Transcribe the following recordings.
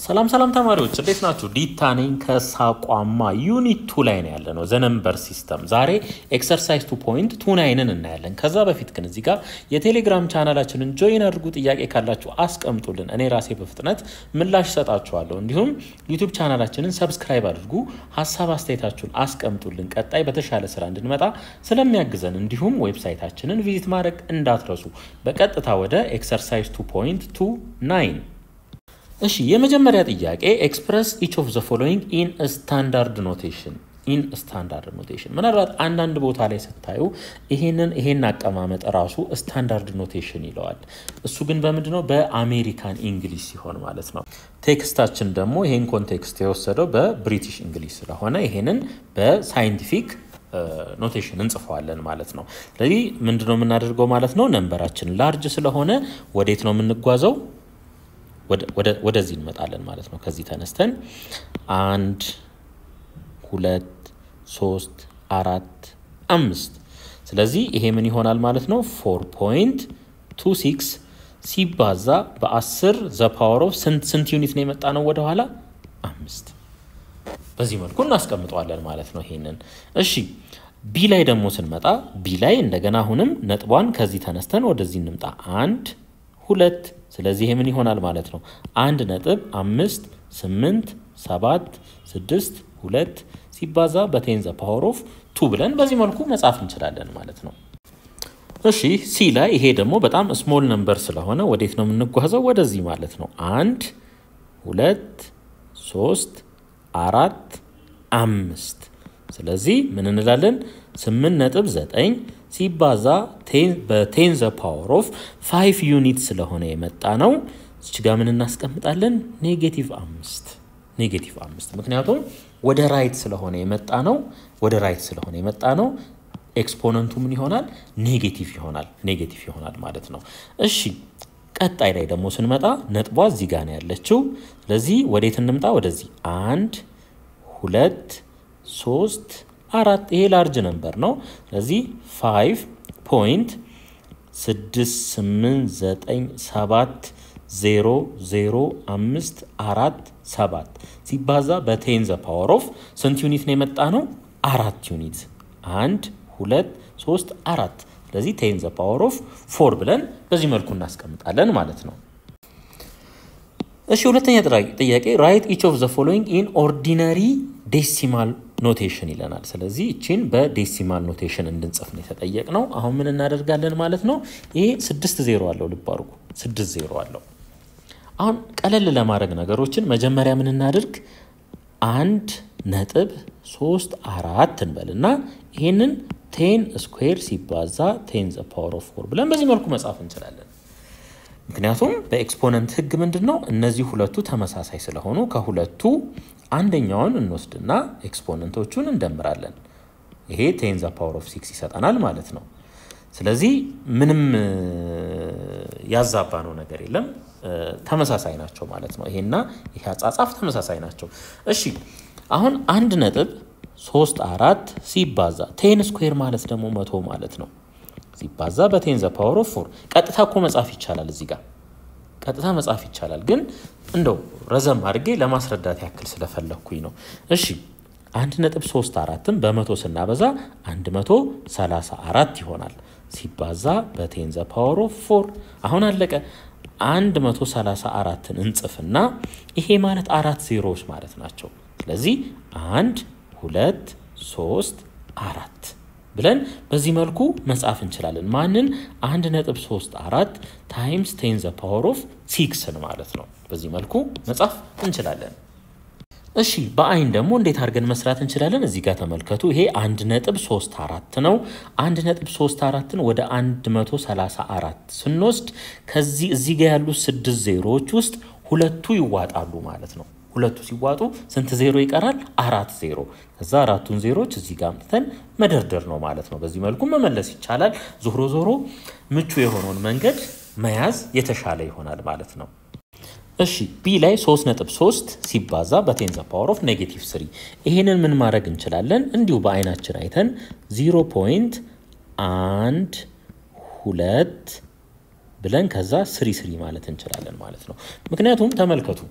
ሰላም ሰላም ተማሪዎች እንዴት ናችሁ? ዲታ ነኝ ከሳቋማ ዩኒት ቱ ላይ ነው ያለ ነው ዘነምበር ሲስተም። ዛሬ ኤክሰርሳይዝ ቱ ፖይንት ቱ ናይንን እናያለን። ከዛ በፊት ግን እዚህ ጋር የቴሌግራም ቻናላችንን ጆይን አድርጉ። ጥያቄ ካላችሁ አስቀምጡልን፣ እኔ ራሴ በፍጥነት ምላሽ ሰጣችኋለሁ። እንዲሁም ዩቱብ ቻናላችንን ሰብስክራይብ አድርጉ፣ ሀሳብ አስተያየታችሁን አስቀምጡልን። ቀጣይ በተሻለ ስራ እንድንመጣ ስለሚያግዘን፣ እንዲሁም ዌብሳይታችንን ቪዚት ማድረግ እንዳትረሱ። በቀጥታ ወደ ኤክሰርሳይዝ ቱ ፖይንት ቱ ናይን እሺ የመጀመሪያ ጥያቄ ኤክስፕረስ ኢች ኦፍ ዘ ፎሎዊንግ ኢን ስታንዳርድ ኖቴሽን ኢን ስታንዳርድ ኖቴሽን። ምናልባት አንዳንድ ቦታ ላይ ስታዩ ይሄንን ይሄን አቀማመጥ ራሱ ስታንዳርድ ኖቴሽን ይለዋል። እሱ ግን በምንድነው በአሜሪካን እንግሊሽ ሲሆን ማለት ነው። ቴክስታችን ደግሞ ይሄን ኮንቴክስት የወሰደው በብሪቲሽ እንግሊሽ ስለሆነ ይሄንን በሳይንቲፊክ ኖቴሽን እንጽፈዋለን ማለት ነው። ስለዚህ ምንድነው የምናደርገው ማለት ነው? ነንበራችን ላርጅ ስለሆነ ወዴት ነው የምንጓዘው? ወደዚህ እንመጣለን ማለት ነው። ከዚህ ተነስተን አንድ ሁለት ሶስት አራት አምስት። ስለዚህ ይሄ ምን ይሆናል ማለት ነው? ፎር ፖይንት ቱ ሲክስ ሲባዛ በአስር ዘ ፓወር ኦፍ ስንት ስንት ዩኒት ነው የመጣ ነው ወደኋላ? አምስት። በዚህ መልኩ እናስቀምጠዋለን ማለት ነው ይሄንን። እሺ ቢ ላይ ደግሞ ስንመጣ ቢ ላይ እንደገና አሁንም ነጥቧን ከዚህ ተነስተን ወደዚህ እንምጣ። አንድ ሁለት ስለዚህ ይሄ ምን ይሆናል ማለት ነው? አንድ ነጥብ አምስት ስምንት ሰባት ስድስት ሁለት ሲባዛ በቴን ዘ ፓወር ኦፍ ቱ ብለን በዚህ መልኩ መጻፍ እንችላለን ማለት ነው። እሺ ሲ ላይ ይሄ ደግሞ በጣም ስሞል ነምበር ስለሆነ ወዴት ነው የምንጓዘው? ወደዚህ ማለት ነው። አንድ ሁለት ሶስት አራት አምስት ስለዚህ ምን እንላለን? ስምንት ነጥብ ዘጠኝ ሲባዛ በቴን ዘ ፓወር ኦፍ ፋይቭ ዩኒት ስለሆነ የመጣ ነው። እች ጋ ምን እናስቀምጣለን? ኔጌቲቭ አምስት ኔጌቲቭ አምስት ምክንያቱም ወደ ራይት ስለሆነ የመጣ ነው። ወደ ራይት ስለሆነ የመጣ ነው። ኤክስፖነንቱ ምን ይሆናል? ኔጌቲቭ ይሆናል። ኔጌቲቭ ይሆናል ማለት ነው። እሺ ቀጣይ ላይ ደግሞ ስንመጣ ነጥቧ እዚህ ጋ ነው ያለችው። ስለዚህ ወዴት እንምጣ? ወደዚህ አንድ ሁለት ሶስት አራት ይሄ ላርጅ ነምበር ነው። ስለዚህ ፋይቭ ፖይንት ስድስት ስምንት ዘጠኝ ሰባት ዜሮ ዜሮ አምስት አራት ሰባት ሲባዛ በቴን ዘ ፓወር ኦፍ ስንት ዩኒት ነው የመጣ ነው? አራት ዩኒት አንድ ሁለት ሶስት አራት። ስለዚህ ቴን ዘ ፓወር ኦፍ ፎር ብለን በዚህ መልኩ እናስቀምጣለን ማለት ነው። እሺ ሁለተኛ ጥያቄ ራይት ኢች ኦፍ ዘ ፎሎዊንግ ኢን ኦርዲነሪ ዴሲማል ኖቴሽን ይለናል። ስለዚህ እቺን በዴሲማል ኖቴሽን እንድንጽፍ ነው የተጠየቅ ነው። አሁን ምን እናደርጋለን ማለት ነው? ይሄ ስድስት ዜሮ አለው። ልብ አድርጉ፣ ስድስት ዜሮ አለው። አሁን ቀለል ለማድረግ ነገሮችን መጀመሪያ ምን እናድርግ? አንድ ነጥብ ሶስት አራት እንበልና ይሄንን ቴን ስኩዌር ሲባዛ ቴን ዘ ፓወር ኦፍ ፎር ብለን በዚህ መልኩ መጻፍ እንችላለን። ምክንያቱም በኤክስፖነንት ህግ ምንድን ነው እነዚህ ሁለቱ ተመሳሳይ ስለሆኑ ከሁለቱ አንደኛውን እንወስድና ኤክስፖነንቶቹን እንደምራለን። ይሄ ቴን ዘ ፓወር ኦፍ ሲክስ ይሰጠናል ማለት ነው። ስለዚህ ምንም ያዛባ ነው ነገር የለም፣ ተመሳሳይ ናቸው ማለት ነው። ይሄና ይሄ አጻጻፍ ተመሳሳይ ናቸው። እሺ አሁን አንድ ነጥብ ሶስት አራት ሲባዛ ቴን ስኩዌር ማለት ደግሞ መቶ ማለት ነው ሲባዛ በቴን ዘ ፓወር ኦፍ ፎር ቀጥታ እኮ መጻፍ ይቻላል። እዚህ ጋር ቀጥታ መጻፍ ይቻላል፣ ግን እንደው ረዘም አድርጌ ለማስረዳት ያክል ስለፈለግኩኝ ነው። እሺ አንድ ነጥብ ሶስት አራትም በመቶ ስናበዛ አንድ መቶ ሰላሳ አራት ይሆናል ሲባዛ በቴን ዘ ፓወር ኦፍ ፎር አሁን አለቀ። አንድ መቶ ሰላሳ አራትን እንጽፍና ይሄ ማለት አራት ዜሮዎች ማለት ናቸው። ስለዚህ አንድ ሁለት ሶስት አራት ብለን በዚህ መልኩ መጻፍ እንችላለን። ማንን? አንድ ነጥብ ሶስት አራት ታይምስ ቴን ዘ ፓወር ኦፍ ሲክስን ማለት ነው። በዚህ መልኩ መጻፍ እንችላለን። እሺ በአይን ደግሞ እንዴት አድርገን መስራት እንችላለን? እዚህ ጋር ተመልከቱ። ይሄ አንድ ነጥብ ሶስት አራት ነው። አንድ ነጥብ ሶስት አራትን ወደ አንድ መቶ ሰላሳ አራት ስንወስድ ከዚህ እዚህ ጋር ያሉት ስድስት ዜሮዎች ውስጥ ሁለቱ ይዋጣሉ ማለት ነው። ሁለቱ ሲዋጡ ስንት ዜሮ ይቀራል? አራት ዜሮ። ከዛ አራቱን ዜሮች እዚህ ጋር አምጥተን መደርደር ነው ማለት ነው። በዚህ መልኩ መመለስ ይቻላል። ዞሮ ዞሮ ምቹ የሆነውን መንገድ መያዝ የተሻለ ይሆናል ማለት ነው። እሺ ቢ ላይ 3.3 ሲባዛ በቴን ዘ ፓወር ኦፍ ኔጌቲቭ ስሪ ይሄንን ምን ማድረግ እንችላለን? እንዲሁ በአይናችን አይተን ዚሮ ፖይንት አንድ ሁለት ብለን ከዛ ስሪ ስሪ ማለት እንችላለን ማለት ነው። ምክንያቱም ተመልከቱ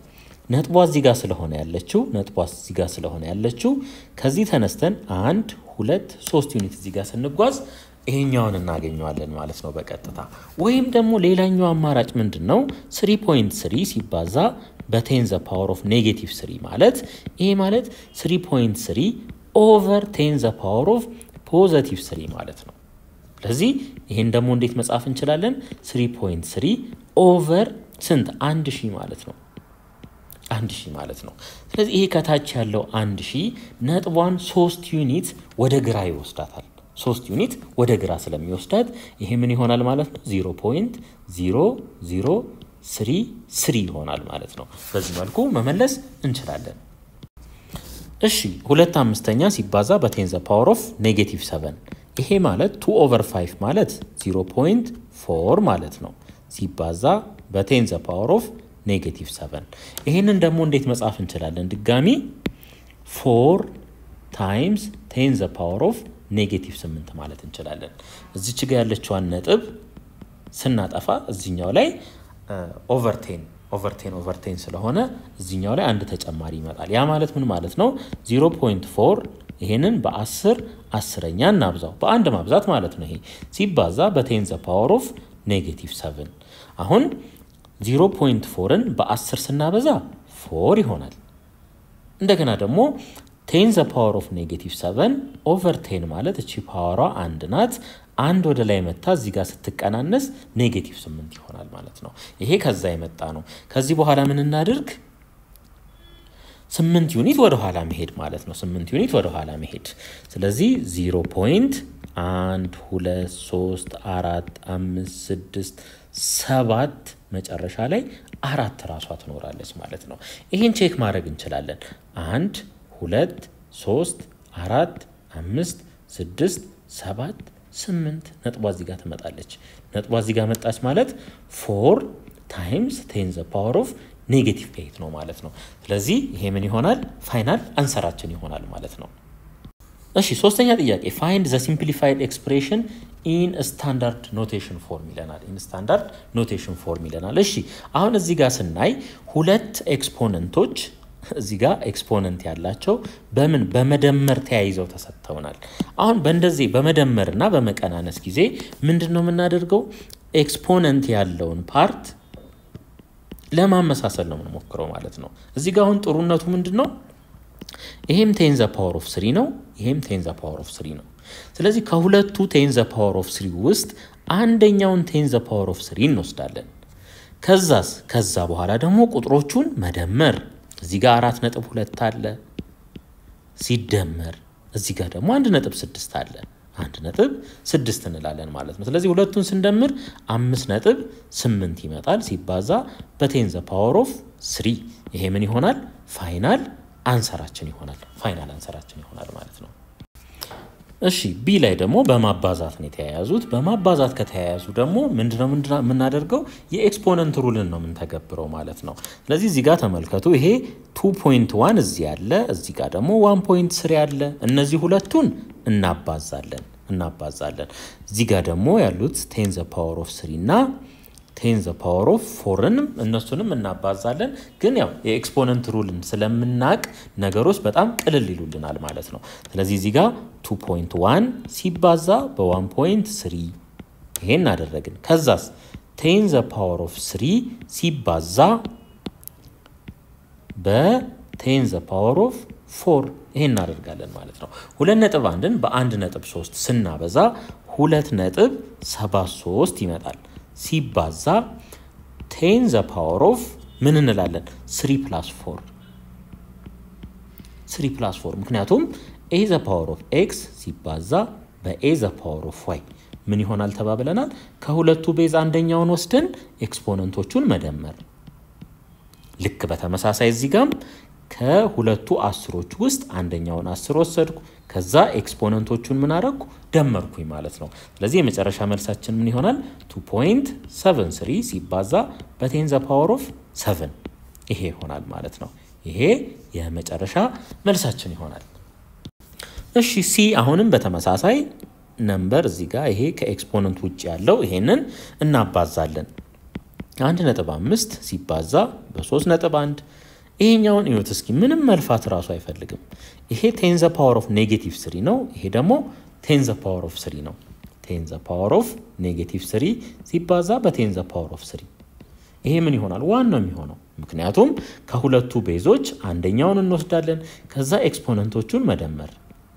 ነጥቧ እዚህ ጋር ስለሆነ ያለችው ነጥቧ እዚህ ጋር ስለሆነ ያለችው ከዚህ ተነስተን አንድ ሁለት ሶስት ዩኒት እዚህ ጋር ስንጓዝ ይሄኛውን እናገኘዋለን ማለት ነው በቀጥታ ወይም ደግሞ ሌላኛው አማራጭ ምንድን ነው? ስሪ ፖይንት ስሪ ሲባዛ በቴን ዘ ፓወር ኦፍ ኔጌቲቭ ስሪ ማለት ይሄ ማለት ስሪ ፖይንት ስሪ ኦቨር ቴን ዘ ፓወር ኦፍ ፖዘቲቭ ስሪ ማለት ነው። ስለዚህ ይህን ደግሞ እንዴት መጻፍ እንችላለን? ስሪ ፖይንት ስሪ ኦቨር ስንት አንድ ሺህ ማለት ነው አንድ ሺህ ማለት ነው። ስለዚህ ይሄ ከታች ያለው አንድ ሺህ ነጥቧን ሶስት ዩኒት ወደ ግራ ይወስዳታል። ሶስት ዩኒት ወደ ግራ ስለሚወስዳት ይሄ ምን ይሆናል ማለት ነው? ዜሮ ፖይንት ዜሮ ዜሮ ስሪ ስሪ ይሆናል ማለት ነው። በዚህ መልኩ መመለስ እንችላለን። እሺ ሁለት አምስተኛ ሲባዛ በቴን ዘ ፓወር ኦፍ ኔጌቲቭ ሰቨን ይሄ ማለት ቱ ኦቨር ፋይቭ ማለት ዜሮ ፖይንት ፎር ማለት ነው ሲባዛ በቴን ዘ ፓወር ኦፍ ኔጌቲቭ ሰቨን ይህንን ደግሞ እንዴት መጻፍ እንችላለን? ድጋሚ ፎር ታይምስ ቴን ዘ ፓወር ኦፍ ኔጌቲቭ ስምንት ማለት እንችላለን። እዚች ጋ ያለችዋን ነጥብ ስናጠፋ እዚኛው ላይ ኦቨርቴን ኦቨርቴን ኦቨርቴን ስለሆነ እዚኛው ላይ አንድ ተጨማሪ ይመጣል። ያ ማለት ምን ማለት ነው? 0.4 ይሄንን በአስር አስረኛ እናብዛው በአንድ ማብዛት ማለት ነው። ይሄ ሲባዛ በቴን ዘ ፓወር ኦፍ ኔጌቲቭ ሰቨን አሁን 0.4ን በአስር ስናበዛ ፎር ይሆናል። እንደገና ደግሞ ቴን ዘ ፓወር ኦፍ ኔጌቲቭ ሰቨን ኦቨር ቴን ማለት እቺ ፓወሯ አንድ ናት። አንድ ወደ ላይ መታ እዚህ ጋር ስትቀናነስ ኔጌቲቭ ስምንት ይሆናል ማለት ነው። ይሄ ከዛ የመጣ ነው። ከዚህ በኋላ ምን እናድርግ? ስምንት ዩኒት ወደ ኋላ መሄድ ማለት ነው። ስምንት ዩኒት ወደ ኋላ መሄድ። ስለዚህ ዚሮ ፖይንት አንድ ሁለት ሶስት አራት አምስት ስድስት ሰባት መጨረሻ ላይ አራት ራሷ ትኖራለች ማለት ነው። ይህን ቼክ ማድረግ እንችላለን። አንድ ሁለት ሶስት አራት አምስት ስድስት ሰባት ስምንት ነጥቧ እዚህ ጋር ትመጣለች። ነጥቧ እዚህ ጋር መጣች ማለት ፎር ታይምስ ቴን ዘ ፓወር ኦፍ ኔጌቲቭ ኤይት ነው ማለት ነው። ስለዚህ ይሄ ምን ይሆናል? ፋይናል አንሰራችን ይሆናል ማለት ነው። እሺ ሶስተኛ ጥያቄ ፋይንድ ዘ ሲምፕሊፋይድ ኤክስፕሬሽን ኢን ስታንዳርድ ኖቴሽን ፎርም ይለናል። ኢን ስታንዳርድ ኖቴሽን ፎርም ይለናል። እሺ አሁን እዚህ ጋር ስናይ ሁለት ኤክስፖነንቶች እዚህ ጋር ኤክስፖነንት ያላቸው በምን በመደመር ተያይዘው ተሰጥተውናል። አሁን በእንደዚህ በመደመርና በመቀናነስ ጊዜ ምንድን ነው የምናደርገው? ኤክስፖነንት ያለውን ፓርት ለማመሳሰል ነው የምንሞክረው ማለት ነው። እዚህ ጋር አሁን ጥሩነቱ ምንድን ነው? ይሄም ቴንዘ ፓወር ኦፍ ስሪ ነው። ይሄም ቴንዘ ፓወር ኦፍ ስሪ ነው። ስለዚህ ከሁለቱ ቴንዘ ፓወር ኦፍ ስሪ ውስጥ አንደኛውን ቴንዘ ፓወር ኦፍ ስሪ እንወስዳለን። ከዛስ ከዛ በኋላ ደግሞ ቁጥሮቹን መደመር እዚህ ጋር አራት ነጥብ ሁለት አለ ሲደመር እዚህ ጋር ደግሞ አንድ ነጥብ ስድስት አለ አንድ ነጥብ ስድስት እንላለን ማለት ነው። ስለዚህ ሁለቱን ስንደምር አምስት ነጥብ ስምንት ይመጣል ሲባዛ በቴንዘ ፓወር ኦፍ ስሪ ይሄ ምን ይሆናል? ፋይናል አንሰራችን ይሆናል። ፋይናል አንሰራችን ይሆናል ማለት ነው። እሺ ቢ ላይ ደግሞ በማባዛት ነው የተያያዙት። በማባዛት ከተያያዙ ደግሞ ምንድነው የምናደርገው? የኤክስፖነንት ሩልን ነው የምንተገብረው ማለት ነው። ስለዚህ እዚህ ጋር ተመልከቱ። ይሄ ቱ ፖይንት ዋን እዚህ ያለ፣ እዚህ ጋር ደግሞ ዋን ፖይንት ስሪ ያለ። እነዚህ ሁለቱን እናባዛለን እናባዛለን። እዚህ ጋር ደግሞ ያሉት ቴን ዘ ፓወር ኦፍ ስሪ እና ቴን ዘ ፓወር ኦፍ ፎርንም እነሱንም እናባዛለን። ግን ያው የኤክስፖነንት ሩልን ስለምናቅ ነገሮች በጣም ቅልል ይሉልናል ማለት ነው። ስለዚህ እዚህ ጋር 2.1 ሲባዛ በ1.3 ይሄን አደረግን። ከዛስ ቴን ዘ ፓወር ኦፍ 3 ሲባዛ በቴን ዘ ፓወር ኦፍ ፎር ይሄን እናደርጋለን ማለት ነው። ሁለት ነጥብ አንድን በአንድ ነጥብ ሶስት ስናበዛ ሁለት ነጥብ ሰባት ሶስት ይመጣል ሲባዛ ቴን ዘ ፓወር ኦፍ ምን እንላለን? ስሪ ፕላስ ፎር ስሪ ፕላስ ፎር ምክንያቱም ኤ ዘ ፓወር ኦፍ ኤክስ ሲባዛ በኤ ዘ ፓወር ኦፍ ዋይ ምን ይሆናል ተባብለናል። ከሁለቱ ቤዝ አንደኛውን ወስደን ኤክስፖነንቶቹን መደመር። ልክ በተመሳሳይ እዚህ ጋም ከሁለቱ አስሮች ውስጥ አንደኛውን አስር ወሰድኩ። ከዛ ኤክስፖነንቶቹን ምን አረግኩ ደመርኩኝ ማለት ነው። ስለዚህ የመጨረሻ መልሳችን ምን ይሆናል? 2.73 ሲባዛ በቴን ዘ ፓወር ኦፍ 7 ይሄ ይሆናል ማለት ነው። ይሄ የመጨረሻ መልሳችን ይሆናል። እሺ ሲ አሁንም በተመሳሳይ ነምበር እዚህ ጋር ይሄ ከኤክስፖነንት ውጭ ያለው ይሄንን እናባዛለን። አንድ ነጥብ አምስት ሲባዛ በሶስት ነጥብ አንድ ይሄኛውን እዩት እስኪ ምንም መልፋት እራሱ አይፈልግም። ይሄ ቴንዘ ፓወር ኦፍ ኔጌቲቭ ስሪ ነው። ይሄ ደግሞ ቴንዘ ፓወር ኦፍ ስሪ ነው። ቴንዘ ፓወር ኦፍ ኔጌቲቭ ስሪ ሲባዛ በቴንዘ ፓወር ኦፍ ስሪ ይሄ ምን ይሆናል? ዋን ነው የሚሆነው። ምክንያቱም ከሁለቱ ቤዞች አንደኛውን እንወስዳለን፣ ከዛ ኤክስፖነንቶቹን መደመር።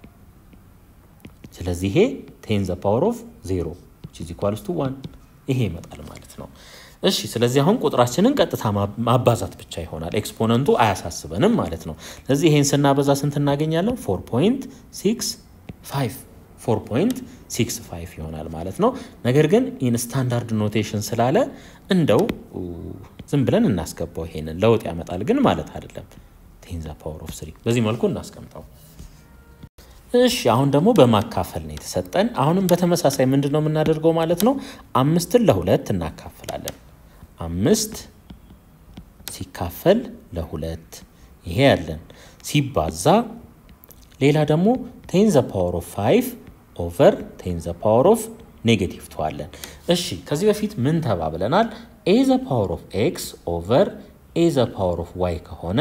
ስለዚህ ይሄ ቴንዘ ፓወር ኦፍ ዜሮ ቺዝ ኢኳልስ ቱ ዋን ይሄ ይመጣል ማለት ነው። እሺ ስለዚህ አሁን ቁጥራችንን ቀጥታ ማባዛት ብቻ ይሆናል። ኤክስፖነንቱ አያሳስበንም ማለት ነው። ስለዚህ ይሄን ስናበዛ ስንት እናገኛለን? ፎር ፖይንት ሲክስ ፋይቭ ፎር ፖይንት ሲክስ ፋይቭ ይሆናል ማለት ነው። ነገር ግን ኢን ስታንዳርድ ኖቴሽን ስላለ እንደው ዝም ብለን እናስገባው። ይሄንን ለውጥ ያመጣል ግን ማለት አይደለም። ቴንዘ ፓወር ኦፍ ስሪ በዚህ መልኩ እናስቀምጠው። እሺ አሁን ደግሞ በማካፈል ነው የተሰጠን። አሁንም በተመሳሳይ ምንድን ነው የምናደርገው ማለት ነው? አምስትን ለሁለት እናካፍላለን። አምስት ሲካፈል ለሁለት ይሄ ያለን ሲባዛ ሌላ ደግሞ ቴን ዘ ፓወር ኦፍ ፋይቭ ኦቨር ቴን ዘ ፓወር ኦፍ ኔጌቲቭ ተዋለን። እሺ ከዚህ በፊት ምን ተባብለናል? ኤ ዘ ፓወር ኦፍ ኤክስ ኦቨር ኤ ዘ ፓወር ኦፍ ዋይ ከሆነ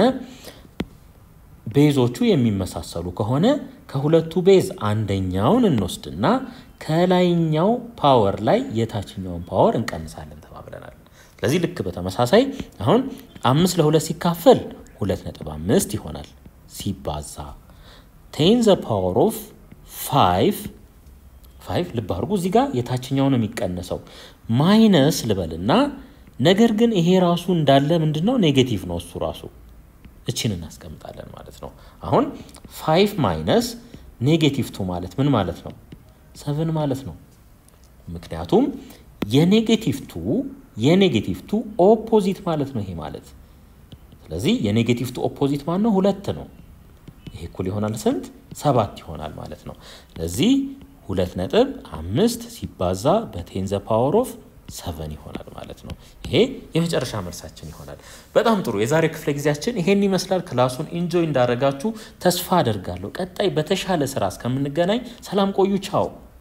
ቤዞቹ የሚመሳሰሉ ከሆነ ከሁለቱ ቤዝ አንደኛውን እንወስድና ከላይኛው ፓወር ላይ የታችኛውን ፓወር እንቀንሳለን ተባብለናል። ስለዚህ ልክ በተመሳሳይ አሁን አምስት ለሁለት ሲካፈል ሁለት ነጥብ አምስት ይሆናል ሲባዛ ቴን ዘ ፓወር ኦፍ ፋይቭ ፋይቭ ልብ አድርጉ እዚህ ጋር የታችኛው ነው የሚቀነሰው ማይነስ ልበልና ነገር ግን ይሄ ራሱ እንዳለ ምንድን ነው ኔጌቲቭ ነው እሱ ራሱ እችን እናስቀምጣለን ማለት ነው አሁን ፋይቭ ማይነስ ኔጌቲቭ ቱ ማለት ምን ማለት ነው ሰቨን ማለት ነው ምክንያቱም የኔጌቲቭ ቱ የኔጌቲቭ ቱ ኦፖዚት ማለት ነው ይሄ ማለት ስለዚህ የኔጌቲቭ ቱ ኦፖዚት ማለት ነው ሁለት ነው ይሄ እኩል ይሆናል ስንት ሰባት ይሆናል ማለት ነው ስለዚህ ሁለት ነጥብ አምስት ሲባዛ በቴንዘ ፓወር ኦፍ ሰቨን ይሆናል ማለት ነው። ይሄ የመጨረሻ መልሳችን ይሆናል። በጣም ጥሩ። የዛሬ ክፍለ ጊዜያችን ይሄን ይመስላል። ክላሱን ኢንጆይ እንዳደረጋችሁ ተስፋ አደርጋለሁ። ቀጣይ በተሻለ ስራ እስከምንገናኝ ሰላም ቆዩ። ቻው